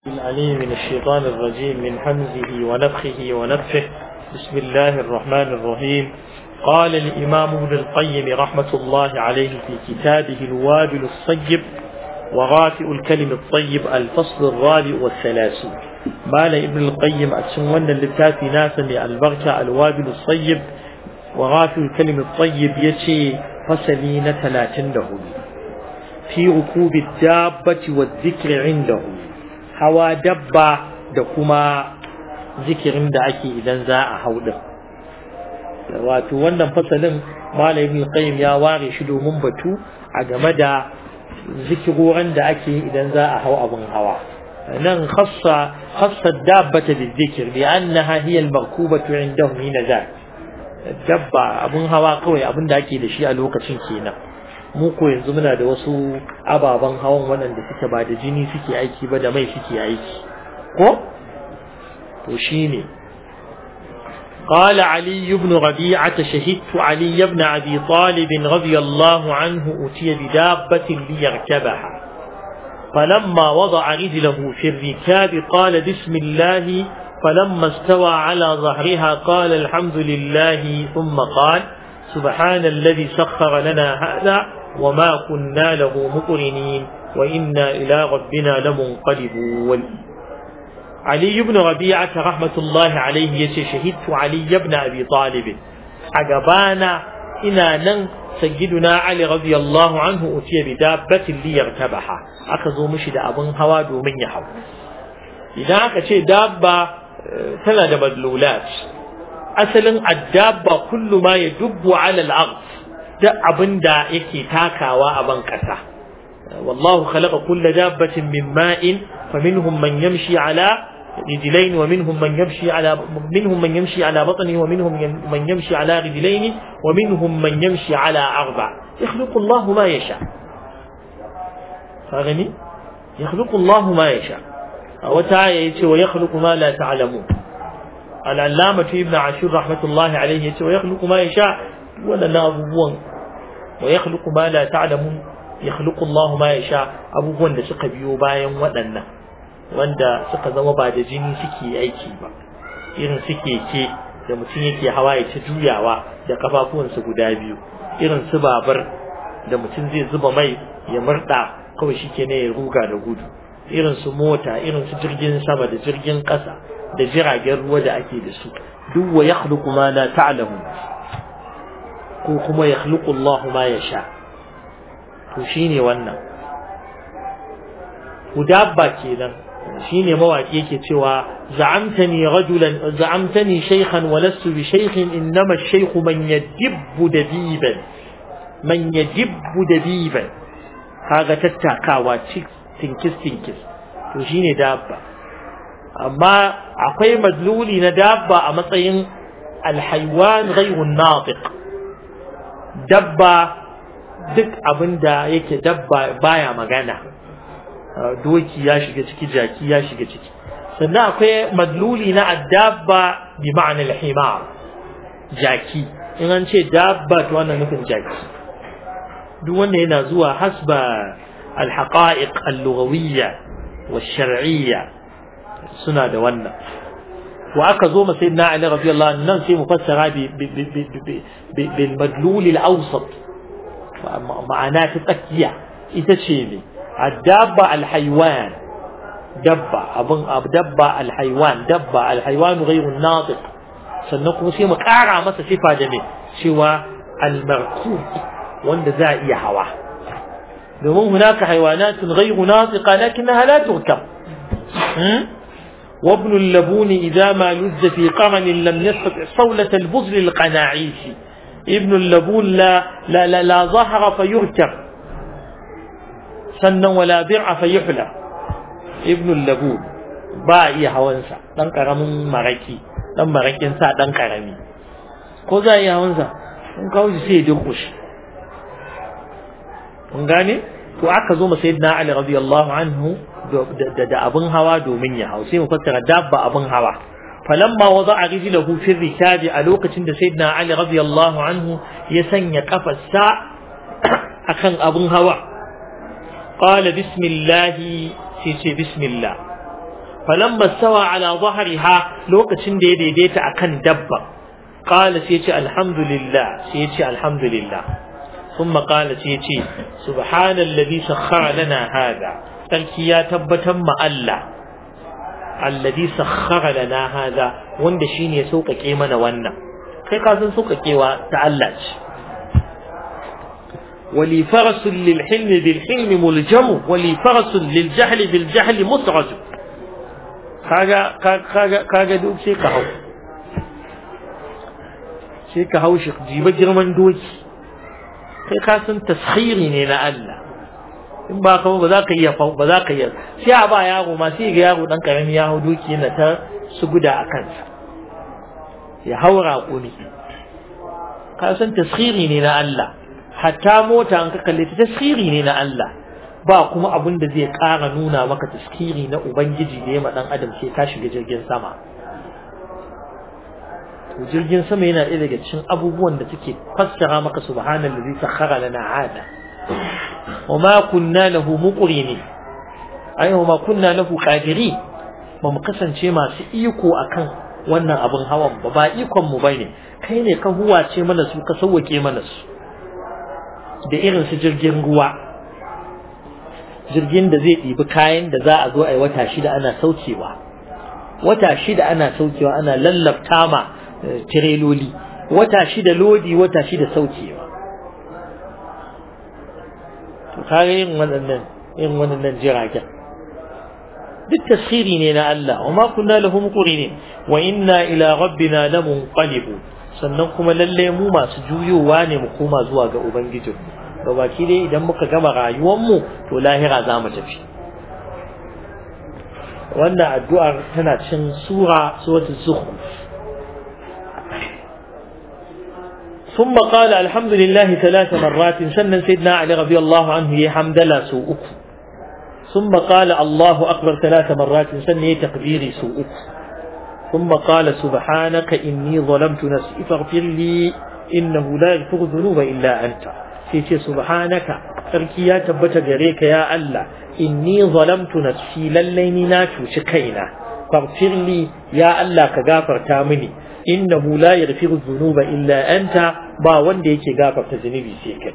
العليم من الشيطان الرجيم من حمزه ونفخه ونفخه بسم الله الرحمن الرحيم قال الإمام ابن القيم رحمة الله عليه في كتابه الوابل الصيب وغافئ الكلم الطيب الفصل الرابع والثلاثون مال ابن القيم أتسون للتافي ناسا البركة الوابل الصيب وغافئ الكلم الطيب يشي فسلين ثلاثين له في ركوب الدابة والذكر عنده hawa dabba da kuma zikirin da ake idan za a hau din wato wannan fasalin malamin qayyim ya ware shi domin batu a game da zikiroran da ake idan za a hau abin hawa nan khassa khassa dabbata bizikr bi annaha hiya al-markubatu indahum hina za dabba abin hawa kawai abin da ake da shi a lokacin kenan mu ko yanzu muna da wasu ababen hawan waɗanda suke ba da jini suke aiki ba da mai suke aiki ko to shine قال علي بن ربيعة شهدت علي بن أبي طالب رضي الله عنه أتي بدابة ليركبها فلما وضع رجله في الركاب قال بسم الله فلما استوى على ظهرها قال الحمد لله ثم قال سبحان الذي سخر لنا هذا وما كنا له مقرنين وإنا إلى ربنا لمنقلبون علي بن ربيعة رحمة الله عليه يشي شهدت علي بن أبي طالب عقبانا إنا نن سيدنا علي رضي الله عنه أتي بدابة ليركبها أخذوا مشد أبن هواد ومن يحو إذا أكشي دابة ثلاث مدلولات أصلا الدابة كل ما يدب على الأرض duk abin da yake takawa a ban ƙasa wallahu khalaqa kulla dabbatin min ma'in faminhum man yamshi ala rijlayn wa minhum man yamshi ala minhum man yamshi ala batnihi wa minhum man yamshi ala rijlayn wa minhum man yamshi ala arba yakhluqu Allah ma yasha fagani yakhluqu Allah ma yasha a wata aya yace wa yakhluqu ma la ta'lamun al-allamah ibn ashur rahmatullahi alayhi yace wa yakhluqu ma yasha waɗannan abubuwan wa ya khluqu ma la ta'lamun ya khluqu Allah ma yasha abubuwan da suka biyo bayan waɗannan wanda suka zama ba da jini suke aiki ba irin suke ke da mutum yake hawa ya ta juyawa da kafafuwansa guda biyu irin su babar da mutum zai zuba mai ya murda kawai shike ne ya ruga da gudu irin su mota irin su jirgin sama da jirgin ƙasa da jiragen ruwa da ake da su duk wa yakhluqu ma la ta'lamun ko kuma ya khluqu Allah ma ya sha to shine wannan hudabba kenan shine mawaki yake cewa za'amtani rajulan za'amtani shaykhan wa lastu bi shaykhin innama ash-shaykhu man yadibbu dabiban man yadibbu dabiban kaga tattakawa tinkis tinkis to shine dabba amma akwai madluli na dabba a matsayin alhaywan ghayru natiq dabba duk abin da yake dabba baya magana doki ya shiga ciki jaki ya shiga ciki sannan akwai madluli na addabba bi ma'anar himar jaki in an ce dabba to wannan nufin jaki duk wanda yana zuwa hasba alhaqa'iq al-lughawiyya wa shar'iyya suna da wannan wa aka zo ma sayyidina Ali radiyallahu anhu nan sai mu fassara bi bil madlul al awsat ma'ana ta tsakiya ita ce ne adabba al haywan dabba abun dabba al haywan dabba al haywan ghayru natiq sannan kuma sai mu kara masa sifa da me cewa al markub wanda za iya hawa domin hunaka haywanatun ghayru natiqa lakinnaha la turkab وابن اللبون إذا ما لز في قرن لم يستطع صولة البذل القناعيش ابن اللبون لا لا لا, لا ظهر فيركب سنا ولا درع فيحلى ابن اللبون باعي هوانسا دان كرمون مركي دان مركين سا دان كرمي ko za a yi hawansa in kawo shi sai ya dinkushi kun gane to aka zo ma sayyidina Ali radiyallahu anhu da abin hawa domin ya hau sai mu fassara dabba abin hawa falamma wada'a rijlahu fi rikabi a lokacin da sayyidina Ali radiyallahu anhu ya sanya kafarsa akan abin hawa qala bismillah sai ce bismillah falamma sawa ala dhahriha lokacin da ya daidaita akan dabba qala sai ce alhamdulillah sai ce alhamdulillah ثم قال سيتي سبحان الذي سخر لنا هذا تلكي يا تبتا ما الله الذي سخر لنا هذا wanda shine ya sauƙaƙe mana wannan kai ka san sauƙaƙewa ta Allah ce ولي فرس للحلم بالحلم ملجم ولي فرس للجهل بالجهل مسرج kaga kaga kaga duk sai ka hau sai ka hau shi jiba girman doki kai ka san taskhiri ne na Allah in ba ka ba za ka iya ba za ka iya sai a ba yaro ma sai ga yaro dan karami ya hau doki yana ta su guda a kansa ya haura kuni ka san taskhiri ne na Allah hatta mota an ka kalle ta taskhiri ne na Allah ba kuma abin da zai ƙara nuna maka taskhiri na ubangiji da ya ma dan adam sai ka shiga jirgin sama to jirgin sama yana ɗaya daga cikin abubuwan da suke fassara maka subhanallazi sakhara lana hada wa ma kunna lahu muqrini ai wa ma kunna lahu qadiri ba mu kasance masu iko akan wannan abin hawan ba ba ikon mu bane kai ne ka huwace mana su ka sauwake mana su da irin su jirgin ruwa jirgin da zai ɗibi kayan da za a zo a yi wata shida ana saukewa wata shida ana saukewa ana lallabta ma tireloli wata shida lodi wata shida saukewa to kare yin waɗannan yin waɗannan jiragen duk tasiri ne na Allah wa ma kunna lahu muqrinin wa inna ila rabbina lamunqalibun sannan kuma lalle mu masu juyowa ne mu koma zuwa ga ubangijin ga baki dai idan muka gama rayuwar mu to lahira za mu tafi wannan addu'ar tana cin sura suratul zukhruf ثم قال الحمد لله ثلاث مرات سنن سيدنا علي رضي الله عنه يحمد لا سوءك ثم قال الله أكبر ثلاث مرات سنن تقديري سوءك ثم قال سبحانك إني ظلمت نفسي فاغفر لي إنه لا يغفر الذنوب إلا أنت سيتي سبحانك تركي يا تبت جريك يا الله إني ظلمت نفسي لليني ناتو شكينا فاغفر لي يا الله كغافر تامني innahu la yaghfiru dhunuba illa anta ba wanda yake gafarta zunubi sai kai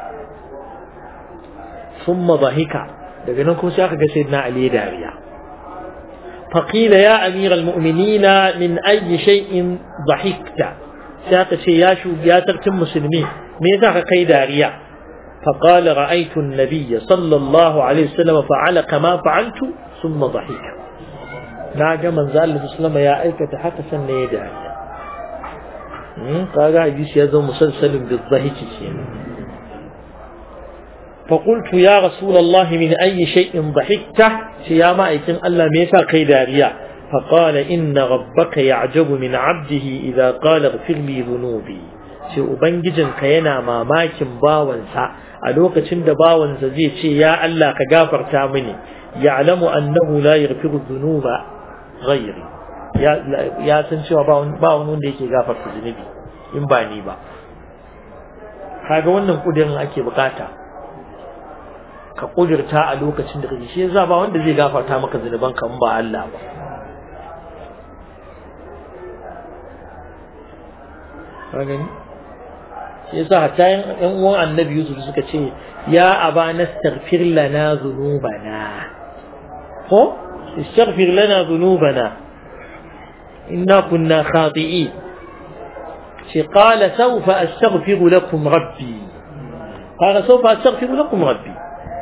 thumma dhahika daga nan kuma sai aka ga sayyidina ali dariya faqila ya amira almu'minina min ayyi shay'in dhahikta sai aka ce ya shu ya sarkin musulmi me yasa ka kai dariya فقال رأيت النبي صلى الله عليه وسلم فعل كما فعلت ثم ضحك ناجا من زال الله صلى الله عليه وسلم يا أيكة حتى سنة يدعي kaga hadisi ya zama musalsalin bizahiki kenan فقلت يا رسول الله من أي شيء ضحكت يا مائكين ألا ميسا كي داريا فقال إن ربك يعجب من عبده إذا قال اغفر لي ذنوبي sai ubangijinka yana mamakin bawansa a lokacin da bawansa zai ce ya Allah ka gafarta mini ya'lamu annahu la yaghfiru dhunuba ghairi ya san cewa ba wani wanda yake gafarta zunubi in ba ni ba kaga wannan kudirin ake bukata ka kudirta a lokacin da kake shi yasa ba wanda zai gafarta maka zunuban ka in ba Allah ba ka gani shi yasa hatta yan uwan annabi Yusuf suka ce ya aba nastaghfir lana dhunubana ko istaghfir lana dhunubana إنا كنا خاطئين قال سوف أستغفر لكم ربي قال سوف أستغفر لكم ربي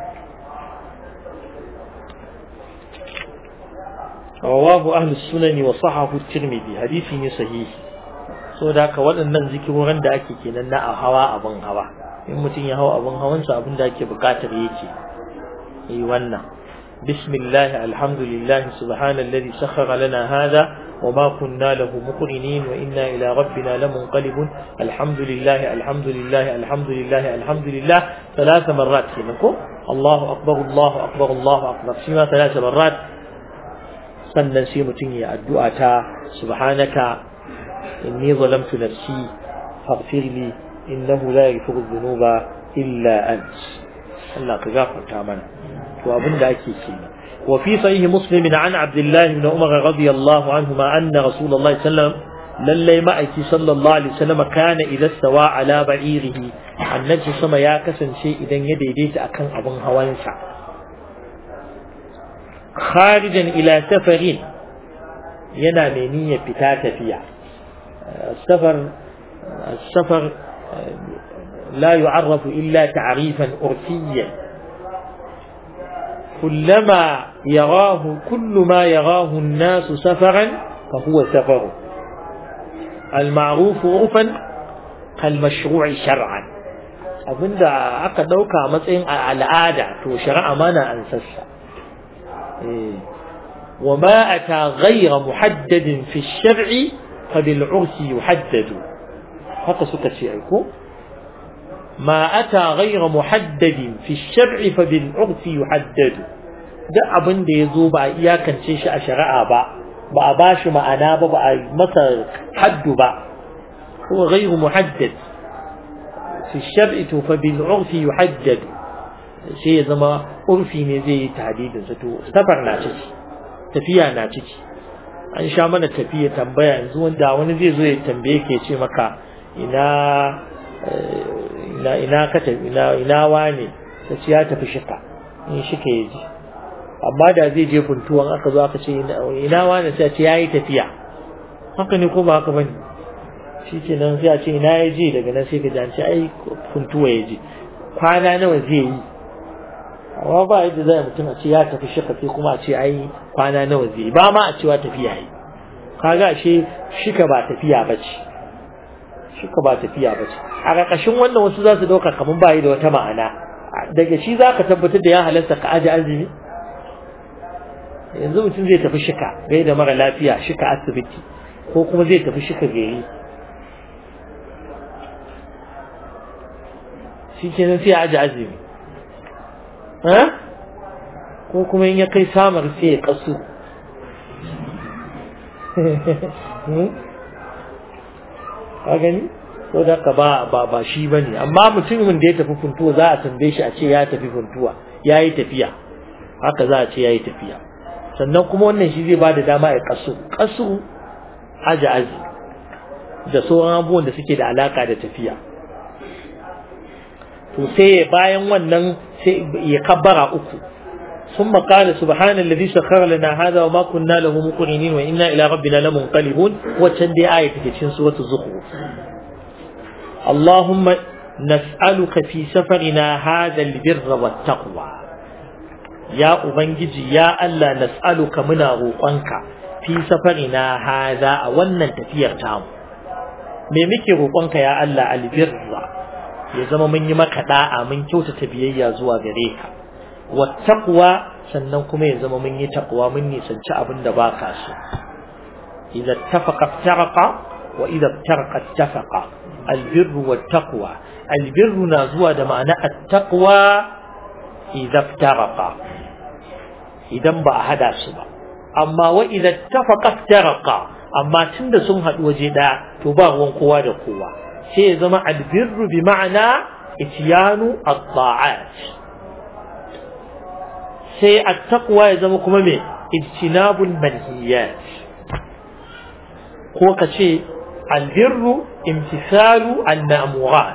رواه أهل السنن وصححه الترمذي حديث صحيح so da haka waɗannan zikirorin da ake kenan na a hawa abin hawa in mutum ya hawa abin hawansa abin da ake buƙatar yake yi wannan bismillah alhamdulillah subhanallazi sakhkhara lana hada وما كنا له مقرنين وإنا إلى ربنا لمنقلبون الحمد لله الحمد لله الحمد لله الحمد لله ثلاث مرات كنكو الله أكبر الله أكبر الله أكبر سيما ثلاث مرات sannan sai mutum ya addu'a ta subhanaka inni zalamtu nafsi faghfir li innahu la yaghfiru dhunuba illa ant Allah ka gafarta mana to abin da ake kenan وفي صحيح مسلم عن عبد الله بن عمر رضي الله عنهما أن رسول الله صلى الله عليه وسلم للي مأتي صلى الله عليه وسلم كان إذا استوى على بعيره النبي صلى يا كسن شيء إذا يديديت أكن أبن هوانسا خارجا إلى سفر ينا منية بتاتا فيها السفر السفر لا يعرف إلا تعريفا عرفيا كلما يراه كل ما يراه الناس سفرا فهو سفر المعروف عرفا كالمشروع شرعا abinda aka ɗauka a matsayin al'ada to shari'a mana an sassa wa ma ata ghayra muhaddadin fi shar'i fa bil ursi yuhaddadu haka suka ce ai ko ma ata ghayra muhaddadin fi shar'i fa bil ursi yuhaddadu duk abin da ya zo ba a iyakance shi a shari'a ba ba a bashi ma'ana ba ba a masa haddu ba ko ghayru muhaddad fi shar'i to fa bil urfi yuhaddad sai ya zama urfi ne zai yi tahdidin sa to safar na ciki tafiya na ciki an sha mana tafiya tambaya yanzu wanda wani zai zo ya tambaye ke ce maka ina ina ina ka tafi ina ina wane ta ce ya tafi shika in shika ya ji amma da zai je funtuwan aka zo aka ce ina wane sai ce yayi tafiya haka ne ko ba haka bane shikenan sai a ce ina ya je daga nan sai ka ji ai funtuwa ya je kwana nawa zai yi amma ba yadda zai mutum a ce ya tafi shika sai kuma a ce ai kwana nawa zai yi ba ma a cewa tafiya yi kaga ashe shika ba tafiya bace shika ba tafiya bace a ƙarƙashin wannan wasu za su ɗauka kamar ba yi da wata ma'ana daga shi za ka tabbatar da ya halarta ka aji azumi yanzu mutum zai tafi shika gai da mara lafiya shika asibiti ko kuma zai tafi shika gari shi kenan sai aji azumi ko kuma in ya kai samar sai ya kasu ka gani ko da ka ba ba ba shi bane amma mutumin da ya tafi funtuwa za a tambaye shi a ce ya tafi funtuwa yayi tafiya haka za a ce yayi tafiya sannan kuma wannan shi zai bada dama ya kasu kasu aji aji da sauran abubuwan da suke da alaka da tafiya to sai bayan wannan sai ya kabbara uku ثم قال سبحان الذي سخر لنا هذا وما كنا له مقرنين وإنا إلى ربنا لمنقلبون وتندي آية في سورة الزخرف اللهم نسألك في سفرنا هذا البر والتقوى يا أبنجي يا ألا نسألك من روقنك في سفرنا هذا أولا تفير تام ميمكي روقنك يا ألا البر ya zama mun yi maka da'a mun kyautata biyayya zuwa gare ka wattaqwa sannan kuma ya zama mun yi taqwa mun nisanci abin da baka so idza tafaqa taraqa wa idza taraqa tafaqa albirru wattaqwa albirru na zuwa da ma'ana attaqwa idza taraqa idan ba a hada su ba amma wa idza tafaqa taraqa amma tunda sun haɗu waje ɗaya to ba ruwan kowa da kowa sai ya zama albirru bi ma'ana itiyanu at-ta'at sai at-taqwa ya zama kuma me ijtinabul manhiyat ko ka ce albirru imtisalu an-ma'murat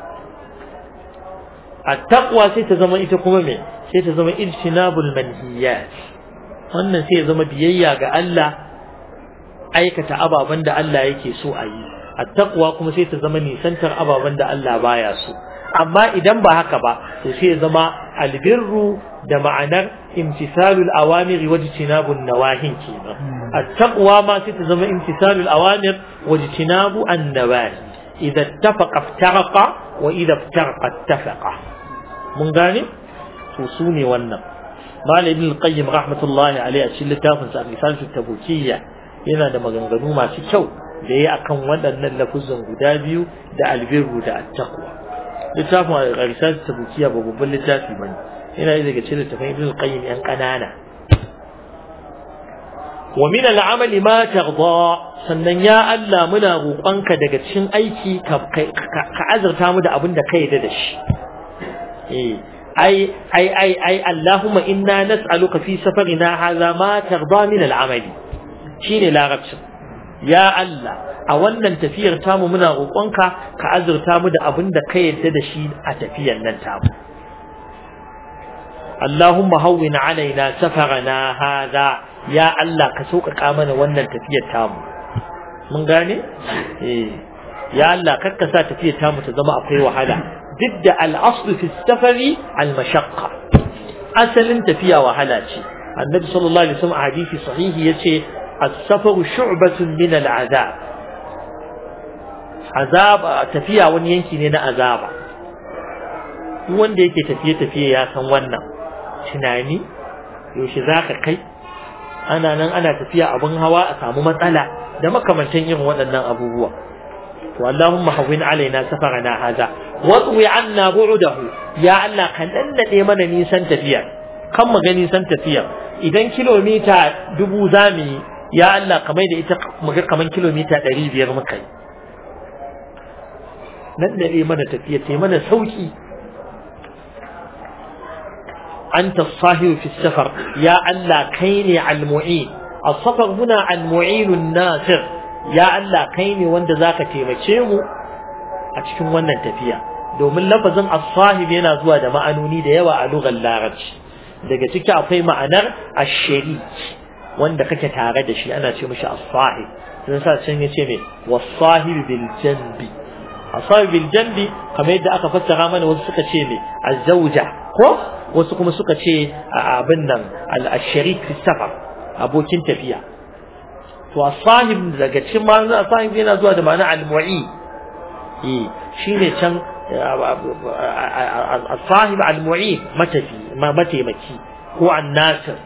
at-taqwa sai ta zama ita kuma me sai ta zama ijtinabul manhiyat wannan sai ya zama biyayya ga Allah aikata ababen da Allah yake so a yi attaqwa kuma sai ta zama nisantar ababen da Allah baya so amma idan ba haka ba to sai ya zama albirru da ma'anar imtisalul awamir wa jtinabun nawahin kenan attaqwa ma sai ta zama imtisalul awamir wa jtinabu an-nawahi idza ittafaqa iftaraqa wa idza iftaraqa ittafaqa mun gane to su ne wannan malam ibn al-qayyim rahmatullahi alayhi a cikin littafin sa al-risalah tabukiyya yana da maganganu masu kyau da ya akan waɗannan lafuzan guda biyu da albirru da attaqwa littafin al-risal tabukiya ba babban littafi bane yana daga cikin littafin ibn al-qayyim yan kanana wa min al-amal ma tarda sannan ya Allah muna roƙonka daga cikin aiki ka azurta mu da abin da ka yarda da shi eh ai ai ai ai Allahumma inna nas'aluka fi safarina hadha ma tarda min al-amali shine larabcin ya Allah a wannan tafiyar tamu muna roƙonka ka azurta mu da abin da ka yadda da shi a tafiyar nan tamu Allahumma hawwin alaina safarana hadha ya Allah ka sauƙaƙa mana wannan tafiyar tamu mun gane eh ya Allah kakka sa tafiyar tamu ta zama akwai wahala duk da al-aslu fi safari al-mashaqqa asalin tafiya wahala ce annabi sallallahu alaihi wasallam a hadisi sahihi yace as-safaru shu'batun min al-azab azaba tafiya wani yanki ne na azaba duk wanda yake tafiye tafiye ya san wannan tunani yaushe zaka kai ana nan ana tafiya abin hawa a samu matsala da makamantan irin waɗannan abubuwa to Allahumma hawwin alaina safarana haza wa twi anna bu'dahu ya Allah kan dannade mana nisan tafiya kan mu ga nisan tafiya idan kilomita dubu zamu ya Allah kamar da ita mu ga kaman kilomita 500 muka yi nan da mana tafiya tai mana sauki أنت الصاهر في السفر يا الله كيني المعين السفر هنا المعين الناصر يا الله كيني وند ذاك تيمچemu a cikin wannan tafiya domin lafazin as-sahib yana zuwa da ma'anoni da yawa a lugar larabci daga ciki akwai ma'anar ash-sharik wanda kake tare da shi ana ce mishi as-sahib sai sa can yace me was-sahib bil janbi as-sahib bil janbi kamar yadda aka fassara mana wasu suka ce me az-zawja ko wasu kuma suka ce abin nan al-sharik fi safar abokin tafiya to as-sahib daga cikin ma'anar as-sahib yana zuwa da ma'ana al-mu'i eh shine can as-sahib al-mu'i matafi ma mataimaki ko an-nasir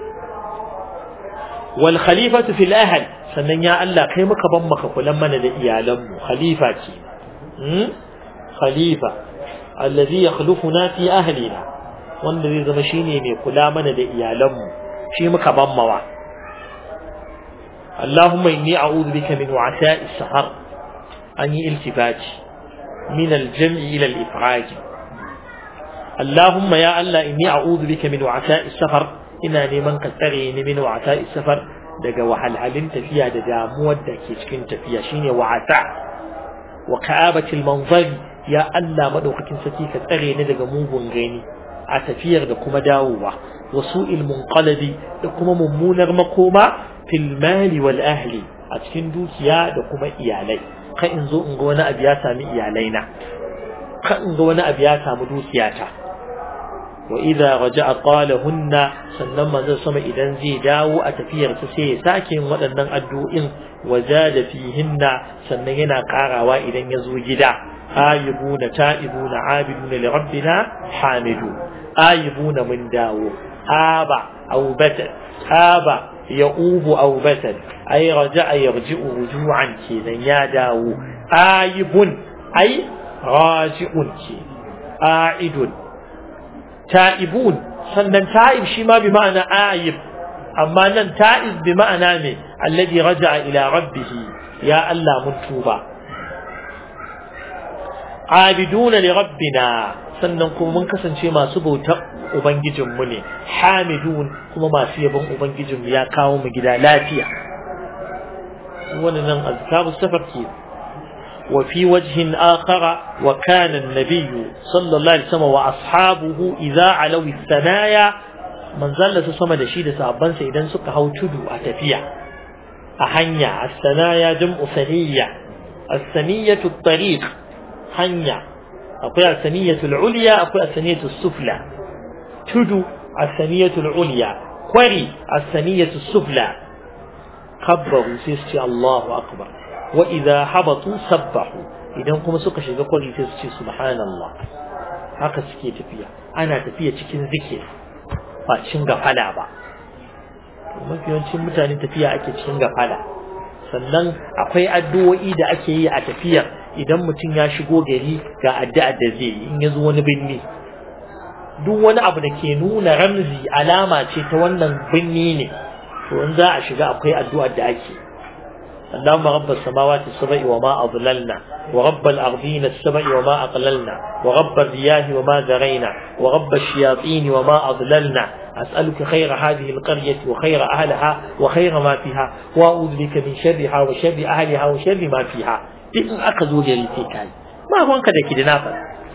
wal khalifatu fil ahl sannan ya Allah kai muka ban maka kulan mana da iyalanmu khalifa ce khalifa alladhi yakhlufuna fi ahlina wanda zai zama shine mai kula mana da iyalanmu shi muka bammawa Allahumma inni a'udhu bika min wa'sa'i sahar an yi iltifati min al-jam'i ila al-ifraj Allahumma ya Allah inni a'udhu bika min wa'sa'i safar ina neman ka tsare ni min wa'sa'i safar daga wahalhalin tafiya da damuwar da ke cikin tafiya shine wa'sa wa ka'abatil manzari ya Allah madaukakin saki ka tsare ni daga mugun gani a tafiyar da kuma dawowa wasu ilmun qalbi da kuma mummunar makoma fil mali wal ahli a cikin dukiya da kuma iyalai kan in zo in ga wani abu ya sami iyalai na kan in ga wani abu ya samu dukiyata wa idza raja'a qala hunna sannan manzon sama idan zai dawo a tafiyar sa sai ya sake yin waɗannan addu'o'in wajada fihinna sannan yana karawa idan ya zo gida آيبون تائبون عابدون لربنا حامدون آيبون من داو آبع أو بتل آبع يؤوب أو بتل أي رجع يرجع رجوعا كذا يا داو آيب أي راجع كذا آعد تائبون sannan ta'ib shi ma bi ma'ana ayib amma nan ta'ib bi ma'ana me alladhi raja'a ila rabbih ya Allah mun tuba abiduna li rabbina sannan kuma mun kasance masu bautar ubangijinmu ne hamidun kuma masu yabon ubangijinmu ya kawo mu gida lafiya wannan azkaru safar ke wa fi wajhin akhara wa kana an-nabiy sallallahu alaihi wasallam wa ashabuhu idza alaw as-sanaya manzalla su sama da shi da sahabbansa idan suka hau tudu a tafiya a hanya as-sanaya jam'u saniyya as-saniyatu at-tariq hanya akwai asaniyatul ulya akwai asaniyatul sufla tudu asaniyatul ulya kwari asaniyatul sufla kabbaru sai su ce Allahu akbar wa idza habatu sabbahu idan kuma suka shiga kwari sai su ce subhanallah haka suke tafiya ana tafiya cikin zikir ba cikin gafala ba mafi yawancin mutane tafiya ake cikin gafala sannan akwai addu'o'i da ake yi a tafiyar idan mutum ya shigo gari ga addu'ar da zai yi in ya zo wani binni duk wani abu da ke nuna ramzi alama ce ta wannan binni ne to in za a shiga akwai addu'ar da ake اللهم رب السماوات السبع وما أضللنا ورب الأرضين السبع وما أقللنا ورب الرياح وما ذرينا ورب الشياطين وما أضللنا أسألك خير هذه القرية وخير أهلها وخير ما فيها وأعوذ بك من شرها وشر أهلها وشر ما فيها إن أخذوا لي كاي ما هو أنك ذاك دنافع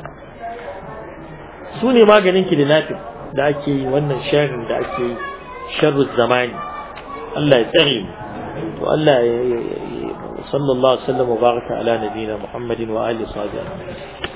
سوني ما قال إنك دنافع da ake yi wannan sharrin da ake yi sharrul zamani Allah ya tsare mu to Allah ya sallallahu alaihi wasallam wa baraka ala nabiyina Muhammadin wa alihi wa sahbihi